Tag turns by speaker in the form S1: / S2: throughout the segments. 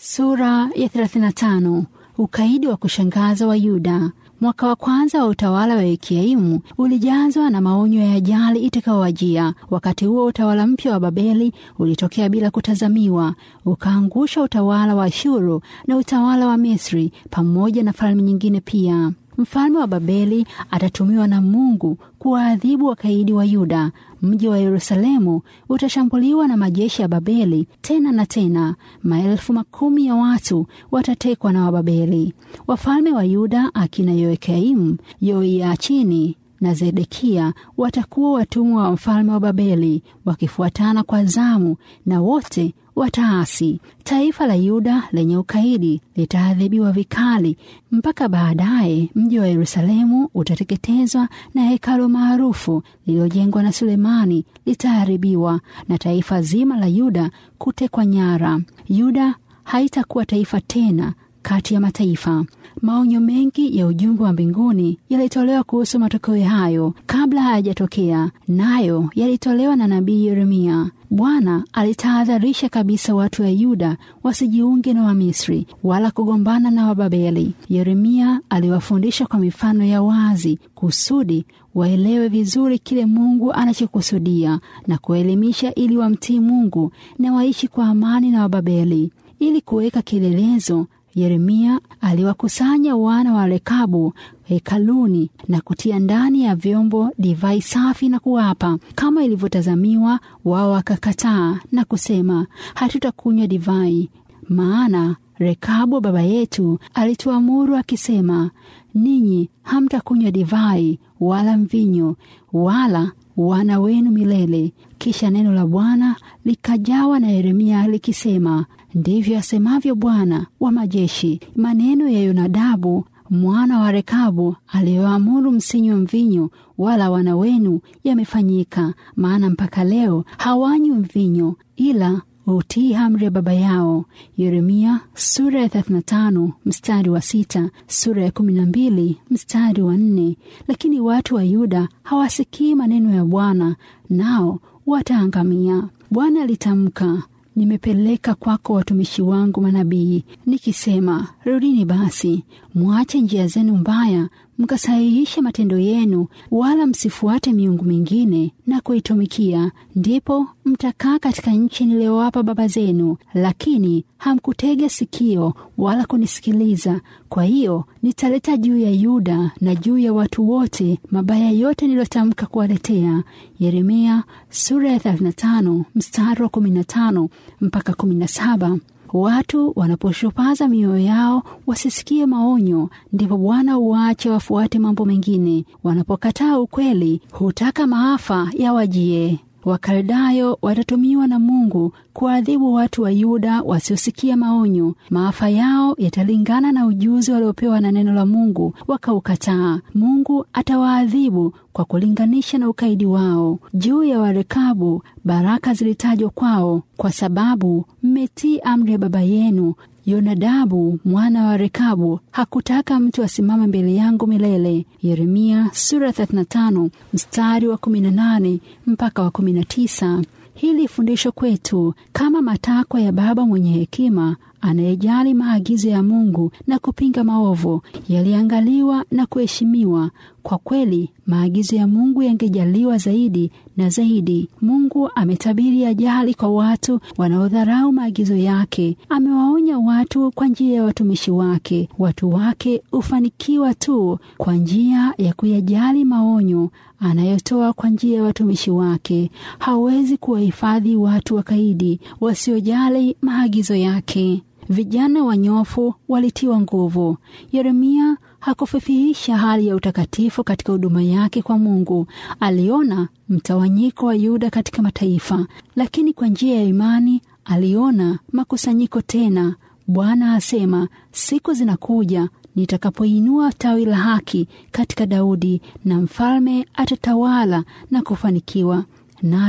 S1: Sura ya 35. Ukaidi wa kushangaza wa Yuda. Mwaka wa kwanza wa utawala wa Yekiaimu ulijazwa na maonyo ya ajali itakayowajia. Wakati huo utawala mpya wa Babeli ulitokea bila kutazamiwa, ukaangusha utawala wa Ashuru na utawala wa Misri pamoja na falme nyingine pia. Mfalme wa Babeli atatumiwa na Mungu kuwaadhibu wakaidi wa Yuda. Mji wa Yerusalemu utashambuliwa na majeshi ya Babeli tena na tena. Maelfu makumi ya watu watatekwa na Wababeli. Wafalme wa Yuda akina Yoakaimu, Yoiachini na Zedekia watakuwa watumwa wa mfalme wa Babeli, wakifuatana kwa zamu, na wote wataasi. Taifa la Yuda lenye ukaidi litaadhibiwa vikali, mpaka baadaye mji wa Yerusalemu utateketezwa na hekalu maarufu lililojengwa na Sulemani litaharibiwa, na taifa zima la Yuda kutekwa nyara. Yuda haitakuwa taifa tena kati ya mataifa. Maonyo mengi ya ujumbe wa mbinguni yalitolewa kuhusu matokeo hayo kabla hayajatokea, nayo yalitolewa na nabii Yeremia. Bwana alitahadharisha kabisa watu wa Yuda wasijiunge na Wamisri wala kugombana na Wababeli. Yeremia aliwafundisha kwa mifano ya wazi kusudi waelewe vizuri kile Mungu anachokusudia na kuelimisha, ili wamtii Mungu na waishi kwa amani na Wababeli. Ili kuweka kielelezo Yeremia aliwakusanya wana wa Rekabu hekaluni na kutia ndani ya vyombo divai safi na kuwapa kama ilivyotazamiwa. Wao wakakataa na kusema, hatutakunywa divai, maana Rekabu baba yetu alituamuru akisema, ninyi hamtakunywa divai wala mvinyo wala wana wenu milele. Kisha neno la Bwana likajawa na Yeremia likisema, ndivyo asemavyo Bwana wa majeshi, maneno ya Yonadabu mwana wa Rekabu aliyoamuru msinywe mvinyo wala wana wenu yamefanyika. Maana mpaka leo hawanywi mvinyo, ila utii amri ya baba yao. Yeremia sura ya 35 mstari wa sita, sura ya 12 mstari wa nne. Lakini watu wa Yuda hawasikii maneno ya Bwana, nao wataangamia. Bwana alitamka Nimepeleka kwako watumishi wangu manabii, nikisema, rudini basi, mwache njia zenu mbaya, mkasahihishe matendo yenu, wala msifuate miungu mingine na kuitumikia. Ndipo mtakaa katika nchi niliyowapa baba zenu. Lakini hamkutega sikio wala kunisikiliza. Kwa hiyo nitaleta juu ya Yuda na juu ya watu wote mabaya yote niliyotamka kuwaletea. Yeremia sura ya 35 mstari wa 15 mpaka 17. Watu wanaposhupaza mioyo yao wasisikie maonyo, ndipo Bwana uwaache wafuate mambo mengine. Wanapokataa ukweli, hutaka maafa yawajie. Wakaldayo watatumiwa na Mungu kuadhibu watu wa Yuda wasiosikia maonyo. Maafa yao yatalingana na ujuzi waliopewa na neno la Mungu, wakaukataa. Mungu atawaadhibu kwa kulinganisha na ukaidi wao. Juu ya Warekabu baraka zilitajwa kwao, kwa sababu mmetii amri ya baba yenu. Yonadabu mwana wa Rekabu hakutaka mtu asimame mbele yangu milele. Yeremia sura 35 mstari wa 18 mpaka wa 19. Hili fundisho kwetu kama matakwa ya baba mwenye hekima anayejali maagizo ya Mungu na kupinga maovu yaliangaliwa na kuheshimiwa. Kwa kweli maagizo ya Mungu yangejaliwa zaidi na zaidi. Mungu ametabiri ajali kwa watu wanaodharau maagizo yake. Amewaonya watu kwa njia ya watumishi wake. Watu wake hufanikiwa tu kwa njia ya kuyajali maonyo anayotoa kwa njia ya watumishi wake. Hawezi kuwahifadhi watu wakaidi wasiojali maagizo yake. Vijana wanyofu walitiwa nguvu. Yeremia hakufifihisha hali ya utakatifu katika huduma yake kwa Mungu. Aliona mtawanyiko wa Yuda katika mataifa, lakini kwa njia ya imani aliona makusanyiko tena. Bwana asema, siku zinakuja nitakapoinua tawi la haki katika Daudi, na mfalme atatawala na kufanikiwa, naye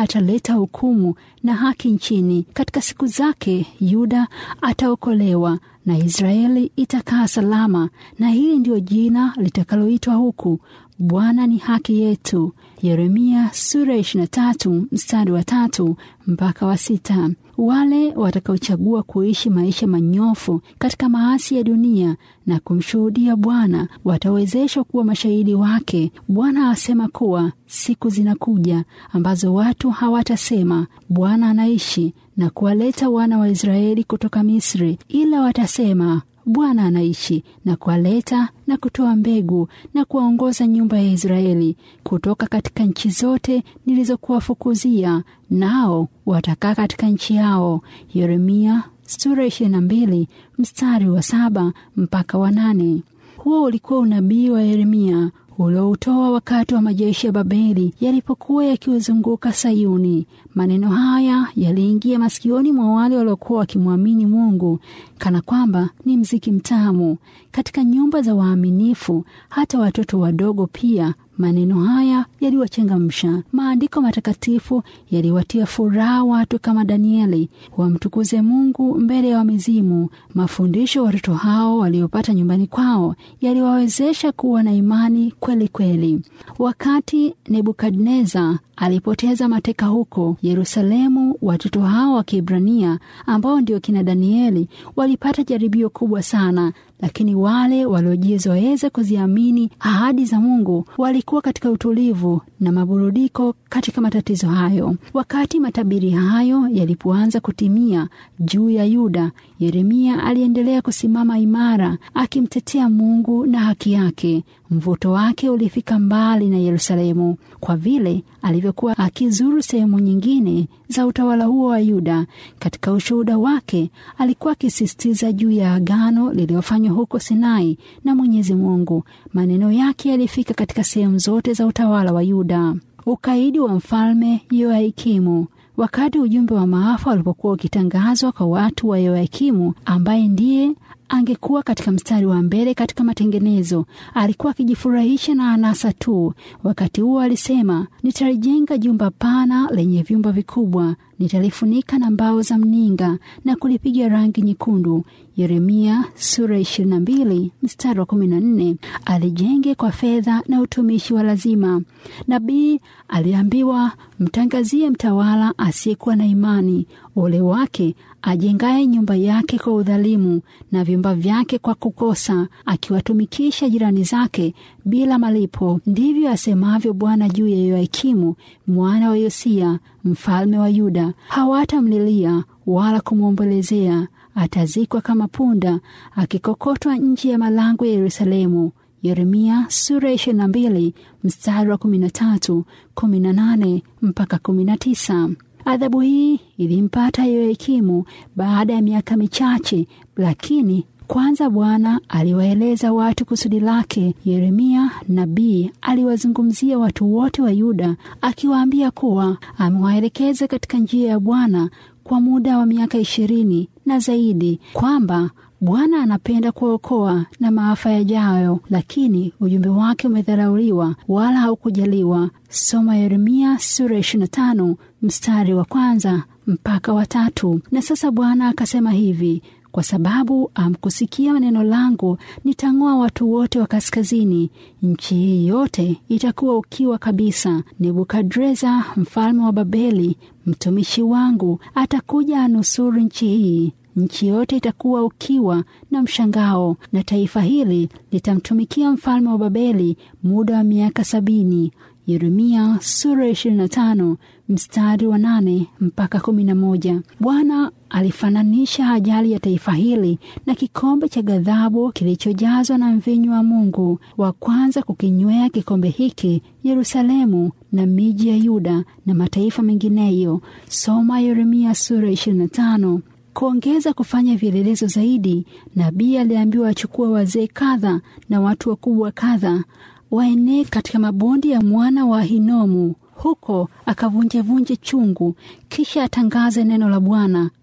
S1: ataleta hukumu na haki nchini. Katika siku zake Yuda ataokolewa na Israeli itakaa salama, na hili ndio jina litakaloitwa huku, Bwana ni haki yetu. Yeremia sura ya 23 mstari wa tatu mpaka wa sita. Wale watakaochagua kuishi maisha manyofu katika maasi ya dunia na kumshuhudia Bwana watawezeshwa kuwa mashahidi wake. Bwana asema kuwa siku zinakuja ambazo watu hawatasema Bwana anaishi na kuwaleta wana wa Israeli kutoka Misri, ila watasema Bwana anaishi na kuwaleta na kutoa mbegu na kuwaongoza nyumba ya Israeli kutoka katika nchi zote nilizokuwafukuzia, nao watakaa katika nchi yao. Yeremia sura ishirini na mbili mstari wa saba mpaka wa nane. Huo ulikuwa unabii wa Yeremia ulioutoa wakati wa majeshi ya Babeli yalipokuwa yakiuzunguka Sayuni. Maneno haya yaliingia masikioni mwa wale waliokuwa wakimwamini Mungu kana kwamba ni mziki mtamu katika nyumba za waaminifu. Hata watoto wadogo pia maneno haya yaliwachangamsha. Maandiko matakatifu yaliwatia furaha watu kama Danieli wamtukuze Mungu mbele ya wamizimu. Mafundisho watoto hao waliopata nyumbani kwao yaliwawezesha kuwa na imani kweli kweli. Wakati Nebukadneza alipoteza mateka huko Yerusalemu, watoto hao wa Kiebrania ambao ndio kina Danieli walipata jaribio kubwa sana, lakini wale waliojizoeza kuziamini ahadi za Mungu walikuwa katika utulivu na maburudiko katika matatizo hayo. Wakati matabiri hayo yalipoanza kutimia juu ya Yuda, Yeremia aliendelea kusimama imara akimtetea Mungu na haki yake. Mvuto wake ulifika mbali na Yerusalemu kwa vile alivyokuwa akizuru sehemu nyingine za utawala huo wa Yuda. Katika ushuhuda wake alikuwa akisisitiza juu ya agano lililofanywa huko Sinai na Mwenyezi Mungu. Maneno yake yalifika katika sehemu zote za utawala wa Yuda. Ukaidi wa mfalme Yoakimu. Wakati ujumbe wa maafa ulipokuwa ukitangazwa kwa watu wa Yoakimu ambaye ndiye angekuwa katika mstari wa mbele katika matengenezo, alikuwa akijifurahisha na anasa tu. Wakati huo alisema, nitalijenga jumba pana lenye vyumba vikubwa, nitalifunika na mbao za mninga na kulipiga rangi nyekundu. Yeremia sura 22 mstari wa 14. Alijenge kwa fedha na utumishi wa lazima. Nabii aliambiwa, mtangazie mtawala asiyekuwa na imani, ole wake ajengaye nyumba yake kwa udhalimu na vyumba vyake kwa kukosa, akiwatumikisha jirani zake bila malipo. Ndivyo asemavyo Bwana juu ya Yoakimu mwana wa Yosia mfalme wa Yuda. Hawatamlilia wala kumwombolezea, atazikwa kama punda akikokotwa nje ya malango ya Yerusalemu. Yeremia sura ishirini na mbili mstari wa kumi na tatu kumi na nane mpaka kumi na tisa. Adhabu hii ilimpata Yoakimu baada ya miaka michache, lakini kwanza Bwana aliwaeleza watu kusudi lake. Yeremia nabii aliwazungumzia watu wote wa Yuda akiwaambia kuwa amewaelekeza katika njia ya Bwana kwa muda wa miaka ishirini na zaidi, kwamba Bwana anapenda kuokoa na maafa yajayo, lakini ujumbe wake umedharauliwa wala haukujaliwa. Soma Yeremia sura 25 mstari wa kwanza mpaka wa tatu. Na sasa Bwana akasema hivi kwa sababu amkusikia neno langu, nitang'oa watu wote wa kaskazini. Nchi hii yote itakuwa ukiwa kabisa. Nebukadreza mfalme wa Babeli mtumishi wangu atakuja anusuru nchi hii. Nchi yote itakuwa ukiwa na mshangao, na taifa hili litamtumikia mfalme wa Babeli muda wa miaka sabini. Yeremia sura 25 mstari wa nane mpaka kumi na moja. Bwana alifananisha ajali ya taifa hili na kikombe cha ghadhabu kilichojazwa na mvinyo wa Mungu. Wa kwanza kukinywea kikombe hiki Yerusalemu na miji ya Yuda na mataifa mengineyo. Soma Yeremia sura 25. Kuongeza kufanya vielelezo zaidi, nabii aliambiwa achukue wazee kadha na watu wakubwa kadha waenee katika mabonde ya mwana wa Hinomu, huko akavunjevunje chungu, kisha atangaze neno la Bwana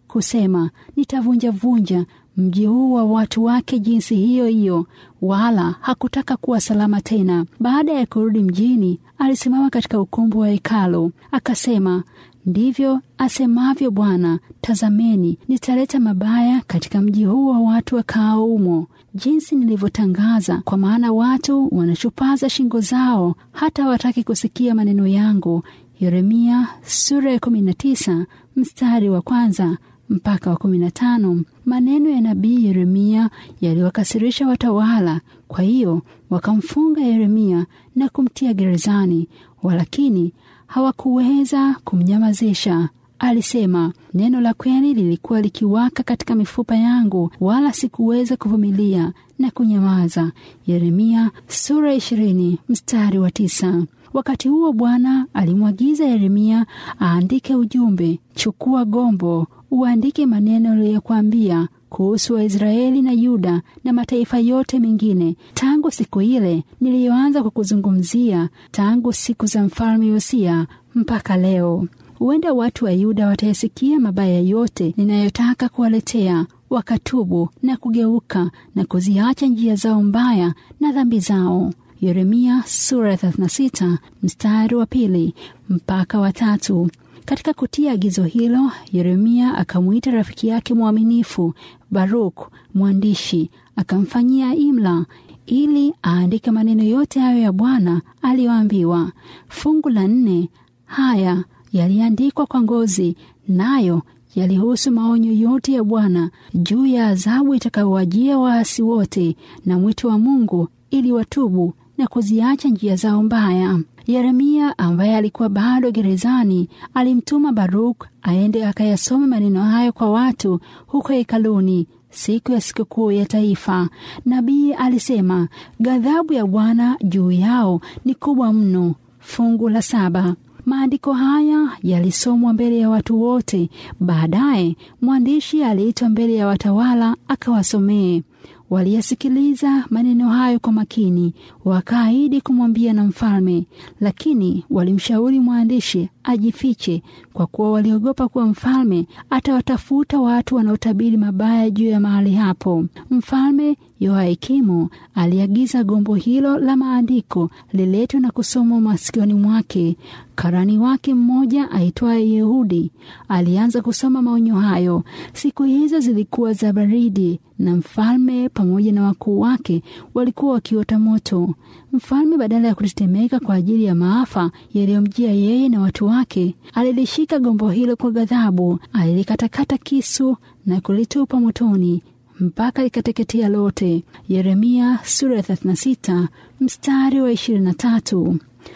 S1: kusema, nitavunjavunja mji huu wa watu wake jinsi hiyo hiyo, wala hakutaka kuwa salama tena. Baada ya kurudi mjini, alisimama katika ukumbi wa hekalu akasema, ndivyo asemavyo Bwana, tazameni, nitaleta mabaya katika mji huu wa watu wakaao humo, jinsi nilivyotangaza. Kwa maana watu wanachupaza shingo zao, hata hawataki kusikia maneno yangu. Yeremia sura ya 19 mstari wa kwanza mpaka wa kumi na tano. Maneno ya nabii Yeremia yaliwakasirisha watawala, kwa hiyo wakamfunga Yeremia na kumtia gerezani, walakini hawakuweza kumnyamazisha. Alisema, neno la kweli lilikuwa likiwaka katika mifupa yangu, wala sikuweza kuvumilia na kunyamaza. Yeremia sura ishirini mstari wa tisa. Wakati huo Bwana alimwagiza Yeremia aandike ujumbe, chukua gombo uandike maneno aliyokwambia kuhusu Waisraeli na Yuda na mataifa yote mengine, tangu siku ile niliyoanza kukuzungumzia, tangu siku za mfalme Yosia mpaka leo. Huenda watu wa Yuda watayasikia mabaya yote ninayotaka kuwaletea, wakatubu na kugeuka na kuziacha njia zao mbaya na dhambi zao. Yeremia sura ya 36 mstari wa pili mpaka wa tatu. Katika kutia agizo hilo, Yeremia akamwita rafiki yake mwaminifu Baruk mwandishi, akamfanyia imla ili aandike maneno yote hayo ya Bwana aliyoambiwa. Fungu la nne haya yaliandikwa kwa ngozi, nayo yalihusu maonyo yote ya Bwana juu ya adhabu itakayowajia waasi wote na mwito wa Mungu ili watubu na kuziacha njia zao mbaya. Yeremia ambaye alikuwa bado gerezani alimtuma Baruk aende akayasome maneno hayo kwa watu huko hekaluni siku ya sikukuu ya taifa. Nabii alisema, ghadhabu ya Bwana juu yao ni kubwa mno. Fungu la saba. Maandiko haya yalisomwa mbele ya watu wote. Baadaye mwandishi aliitwa mbele ya watawala akawasomee. Waliyasikiliza maneno hayo kwa makini, wakaahidi kumwambia na mfalme, lakini walimshauri mwandishi ajifiche, kwa kuwa waliogopa kuwa mfalme atawatafuta watu wanaotabiri mabaya juu ya mahali hapo. Mfalme Yoakimu aliagiza gombo hilo la maandiko liletwe na kusomwa masikioni mwake. Karani wake mmoja aitwaye Yehudi alianza kusoma maonyo hayo. Siku hizo zilikuwa za baridi, na mfalme pamoja na wakuu wake walikuwa wakiota moto. Mfalme badala ya kutetemeka kwa ajili ya maafa yaliyomjia yeye na watu wake, alilishika gombo hilo kwa ghadhabu, alilikatakata kisu na kulitupa motoni mpaka likateketea lote. Yeremia sura ya 36 mstari wa 23.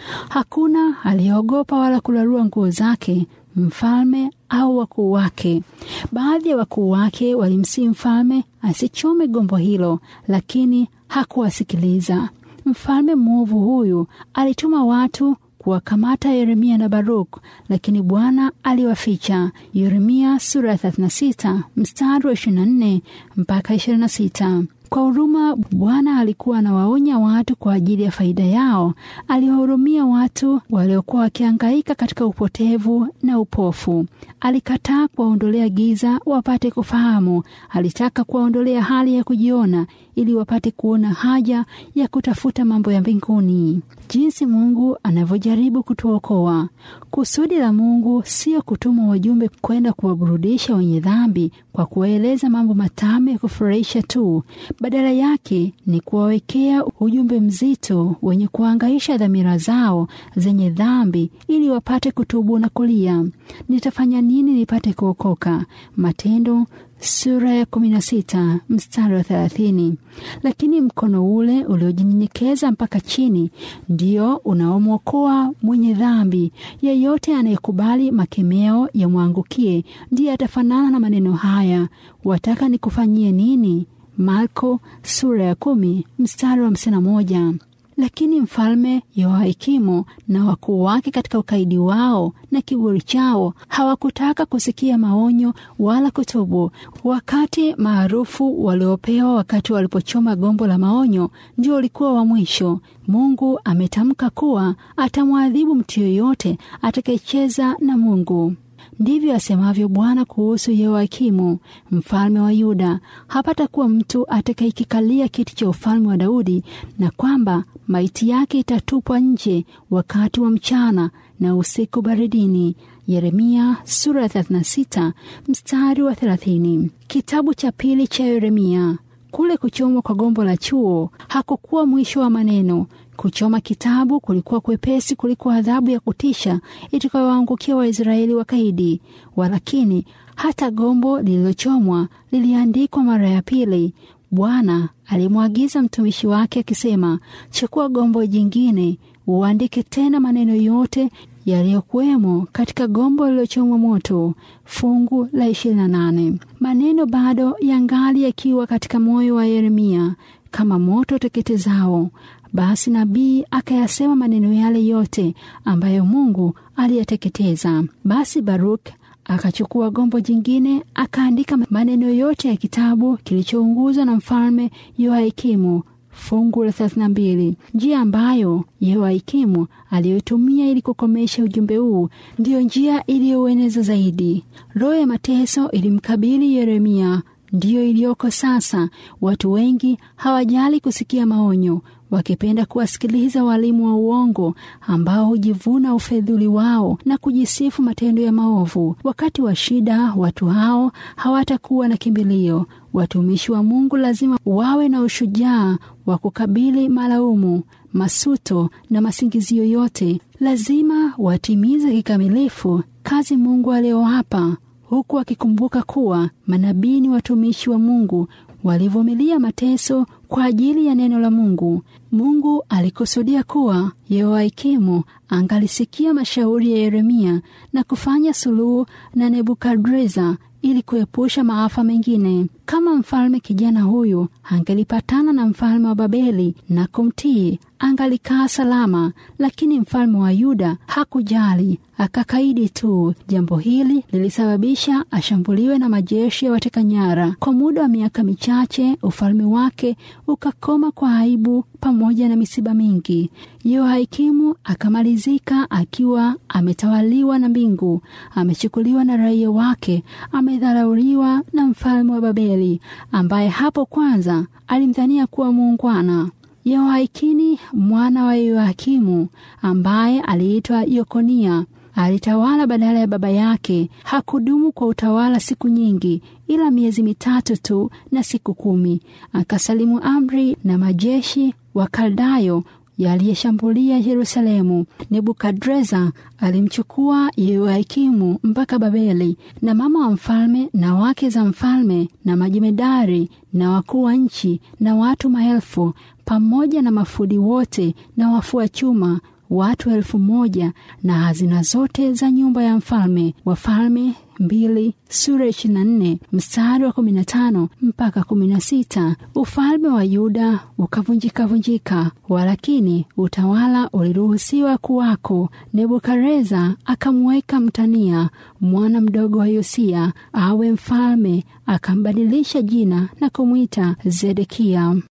S1: Hakuna aliyeogopa wala kularua nguo zake, mfalme au wakuu wake. Baadhi ya wakuu wake walimsihi mfalme asichome gombo hilo, lakini hakuwasikiliza. Mfalme mwovu huyu alituma watu kuwakamata Yeremia na Baruk, lakini Bwana aliwaficha. Yeremia sura ya 36 mstari wa 24 mpaka 26. Kwa huruma Bwana alikuwa anawaonya watu kwa ajili ya faida yao. Aliwahurumia watu waliokuwa wakihangaika katika upotevu na upofu. Alikataa kuwaondolea giza wapate kufahamu. Alitaka kuwaondolea hali ya kujiona ili wapate kuona haja ya kutafuta mambo ya mbinguni. Jinsi Mungu anavyojaribu kutuokoa. Kusudi la Mungu sio kutuma wajumbe kwenda kuwaburudisha wenye dhambi kwa kuwaeleza mambo matamu ya kufurahisha tu. Badala yake ni kuwawekea ujumbe mzito wenye kuangaisha dhamira zao zenye dhambi ili wapate kutubu na kulia, nitafanya nini nipate kuokoka? Matendo sura ya kumi na sita mstari wa thelathini. Lakini mkono ule uliojinyenyekeza mpaka chini ndio unaomwokoa mwenye dhambi. Yeyote anayekubali makemeo yamwangukie ndiye atafanana na maneno haya, wataka nikufanyie nini? Marko sura ya kumi mstari wa hamsini na moja. Lakini mfalme Yoakimu na wakuu wake katika ukaidi wao na kiburi chao hawakutaka kusikia maonyo wala kutubu. Wakati maarufu waliopewa wakati walipochoma gombo la maonyo ndio ulikuwa wa mwisho. Mungu ametamka kuwa atamwadhibu mtu yoyote atakayecheza na Mungu. Ndivyo asemavyo Bwana kuhusu Yehoyakimu mfalme wa Yuda, hapatakuwa mtu atakayekikalia kiti cha ufalme wa Daudi, na kwamba maiti yake itatupwa nje wakati wa mchana na usiku baridini. Yeremia sura ya 36 mstari wa 30. Kitabu cha pili cha Yeremia. Kule kuchomwa kwa gombo la chuo hakukuwa mwisho wa maneno. Kuchoma kitabu kulikuwa kwepesi kuliko adhabu ya kutisha itakayowaangukia Waisraeli wakaidi. Walakini hata gombo lililochomwa liliandikwa mara ya pili. Bwana alimwagiza mtumishi wake akisema, chukua gombo jingine uandike tena maneno yote yaliyokuwemo katika gombo lililochomwa moto. Fungu la 28. Maneno bado yangali yakiwa katika moyo wa Yeremia kama moto teketezao. Basi nabii akayasema maneno yale yote ambayo Mungu aliyateketeza. Basi Baruk akachukua gombo jingine akaandika maneno yote ya kitabu kilichounguzwa na mfalme Yoakimu. Fungu la 32. Njia ambayo Yehoyakimu aliyotumia ili kukomesha ujumbe huu ndiyo njia iliyoueneza zaidi. Roho ya mateso ilimkabili Yeremia, ndiyo iliyoko sasa. Watu wengi hawajali kusikia maonyo, wakipenda kuwasikiliza walimu wa uongo ambao hujivuna ufedhuli wao na kujisifu matendo ya maovu. Wakati wa shida, watu hao hawatakuwa na kimbilio. Watumishi wa Mungu lazima wawe na ushujaa wa kukabili malaumu, masuto na masingizio yote. Lazima watimize kikamilifu kazi Mungu aliyowapa, huku wakikumbuka kuwa manabii ni watumishi wa Mungu walivumilia mateso kwa ajili ya neno la Mungu. Mungu alikusudia kuwa Yehoyakimu angalisikia mashauri ya Yeremia na kufanya suluhu na Nebukadreza ili kuepusha maafa mengine. Kama mfalme kijana huyu angelipatana na mfalme wa Babeli na kumtii, angalikaa salama, lakini mfalme wa Yuda hakujali, akakaidi tu. Jambo hili lilisababisha ashambuliwe na majeshi ya wateka nyara. Kwa muda wa miaka michache, ufalme wake ukakoma kwa aibu pamoja na misiba mingi. Yehoyakimu akamalizika akiwa ametawaliwa na mbingu, amechukuliwa na raia wake, amedharauliwa na mfalme wa Babeli ambaye hapo kwanza alimdhania kuwa muungwana. Yehoyakini mwana wa Yehoyakimu ambaye aliitwa Yekonia alitawala badala ya baba yake. Hakudumu kwa utawala siku nyingi, ila miezi mitatu tu na siku kumi. Akasalimu amri na majeshi wa Kaldayo yaliyeshambulia Yerusalemu. Nebukadreza alimchukua Yehoyakimu mpaka Babeli, na mama wa mfalme na wake za mfalme na majemedari na wakuu wa nchi na watu maelfu pamoja na mafudi wote na wafua chuma watu elfu moja na hazina zote za nyumba ya mfalme. Wafalme mbili sura ishirini na nne mstari wa kumi na tano mpaka kumi na sita. Ufalme wa Yuda ukavunjika vunjika, walakini utawala uliruhusiwa kuwako. Nebukadreza akamweka Mtania mwana mdogo wa Yosia awe mfalme, akambadilisha jina na kumwita Zedekia.